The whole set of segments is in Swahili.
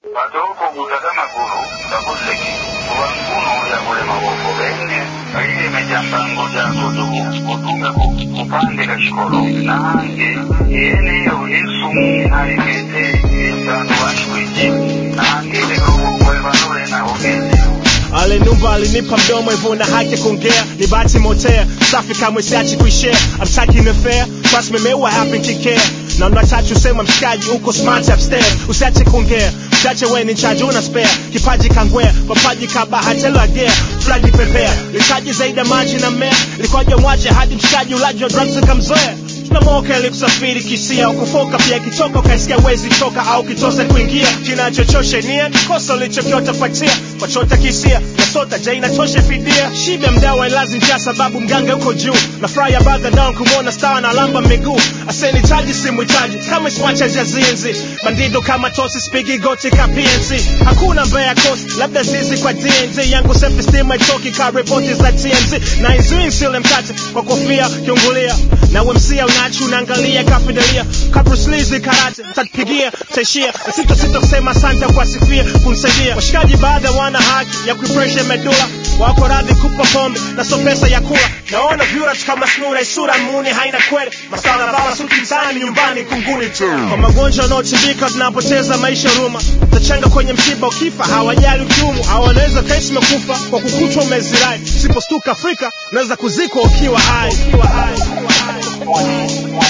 Patoko kutazama gulu takoseki kuba nkulu ya kulema bofo bene kaile mejambango jako dugu utume ku- kupandika shikolo nange yeneyo yesumu nalikete esanu washwiji nange lekubu kwebanule nahogezi Ale numba alinipa mdomo hivyo na haki ya kuongea ni bahati motea safi kamwe siachi kuishare I'm taking the fair trust me me what happened kikea na unataka usema mshikaji uko smart upstairs usiache kuongea mchache we ni chaji una spare kipaji kangwea papaji kabahatelo agea flagi pepea litaji zaidi ya maji na mmea likoja mwache hadi mshikaji ulaji wa drugs ukamzoea tunamoka ili kusafiri kisia ukufoka pia kichoka ukaisikia wezi toka au kitose kuingia kinachochosha nia kikosa ulichokiota fuatia wachota kisia nasota ja inatosha fidia shibe mdawa ilazi njaa sababu mganga uko juu na fry ya baga down kumwona star na lamba miguu aseni chaji simu chaji kama swacha jazinzi bandido kama tosi spigi goti ka PNC hakuna mbea kosi labda zizi kwa DNZ yangu self esteem haitoki ka ripoti za TMZ na izui sile mkate kwa kofia kiungulia na wemsia unachi unaangalia kafidelia kabruslizi karate tatupigia taishia sito sito kusema asante kwa sifia kunisaidia washikaji baadha wana haki ya kuipresha medula wako radhi kupa pombe na so pesa ya kula naona vyura tu kama snura isura muni haina kweli masala bala suti mtaani nyumbani kunguni tu kwa magonjwa wanaotibika tunapoteza maisha ruma tachanga kwenye msiba ukifa hawajali ukiumu hawanaweza kaisi mekufa kwa kukutwa umezirai usipostuka afrika unaweza kuzikwa ukiwa hai ukiwa hai ukiwa hai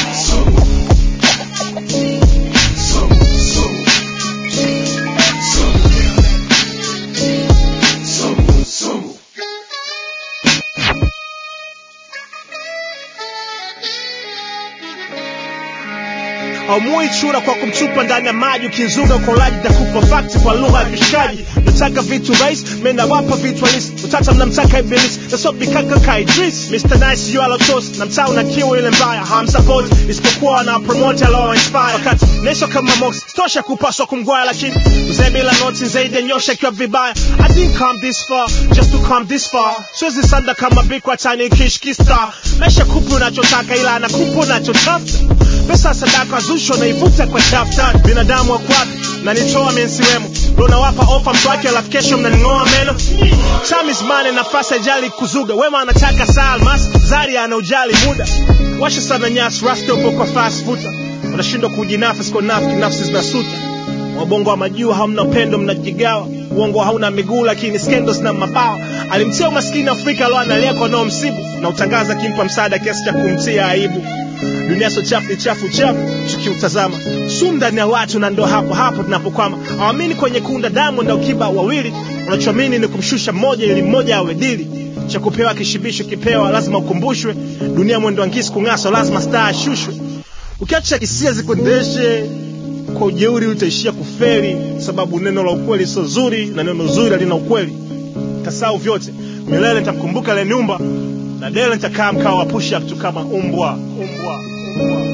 haumui chura kwa kumchupa ndani ya maji ukinzuga ukolaji takupa fakti kwa lugha ya kishaji nataka vitu rais menawapa vitu halisi utata mnamtaka ibilisi nasobikaka ka idris mr nice yu alotos na mtaa una kiu ile mbaya hamsapoti isipokuwa wana promote alo inspire wakati neso kama mox tosha kupaswa kumgwaya lakini mzee bila noti zaidi ya nyosha ikiwa vibaya i didn't come this far just to come this far siwezi sanda kama bikwa tani kishkista maisha kupu unachotaka ila anakupa unachotafuta pesa sadaka zusho naivuta kwa daftari binadamu wakwapi na nitoa mensiwemo ndo nawapa ofa mtu wake alafu kesho mnaning'oa meno chamizmane nafasi ajali kuzuga wema anataka saa almasi zari ana ujali muda washa sana nyasi rasta upo kwa fast futa unashindwa kujinafsi kwa nafiki nafsi zinasuta wabongo wa majuu hamna upendo mnajigawa uongo hauna miguu lakini scandals na mabawa alimtia umaskini afrika alo analia kwa nao msibu na utangaza kimpa msaada kiasi cha kumtia aibu dunia so chafu ni chafu chafu tukiutazama sumu ndani ya watu na ndo hapo hapo tunapokwama awamini kwenye kunda damu na ukiba wawili unachoamini ni kumshusha mmoja ili mmoja awe dili cha kupewa kishibisho kipewa lazima ukumbushwe dunia mwendo wa ngisi kung'aswa lazima staa ashushwe ukiacha hisia zikuendeshe kwa ujeuri utaishia kuferi sababu neno la ukweli sio zuri na neno zuri halina ukweli tasau vyote milele nitamkumbuka lenumba na dele nitakaa mkao wa push up tu kama umbwa umbwa umbwa